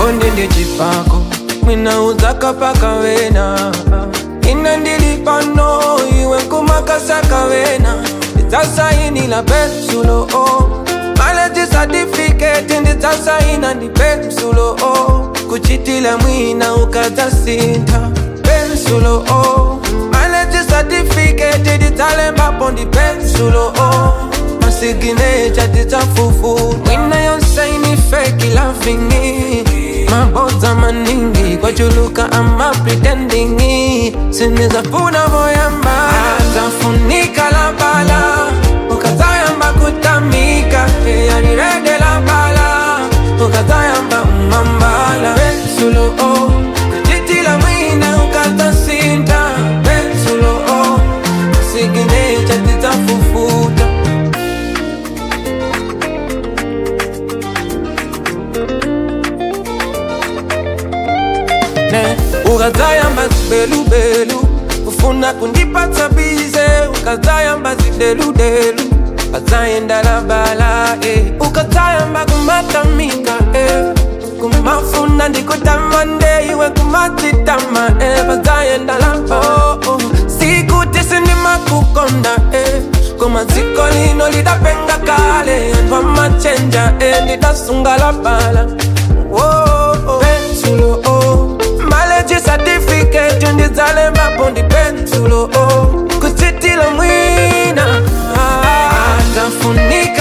chikondi ndi chipako mwina udzakapaka wena ine ndili pano iwe nkumakasaka wena ndidzasainila pensulo o maleji certificate ndidzasaina ndi pensulo o kuchitila mwina ukadzasintha pensulo o maleji certificate ndidzalembapo ndi pensulo o masiginecha tidzafufu mwina yonsaini feki lavingi mabodza maningi kwachuluka ama pretendingi sinizafuna voyamba zafunika la bala ukazayamba kutamika yanirede la bala ukazayamba umambala pensulo o kujitila mwina ukazasinta pensulo o masiginecha tidzafufuta ne ukazayamba zibelubelu ufuna kundipatsa bize ukazayamba zideludelu ukazayenda bala eh. ukazayamba kumatamika eh. kumafuna ndikutamande iwe kumatitama eh. bazayenda oh, oh. sikuti sindimakukonda eh. koma dziko lino lidapenga kale anthu amachenja eh. ndidasunga la bala oh, oh. pensulo oh. maleji certificate ndidzalembapo ndi pensulo oh. kuchitila mwina ah, zafunika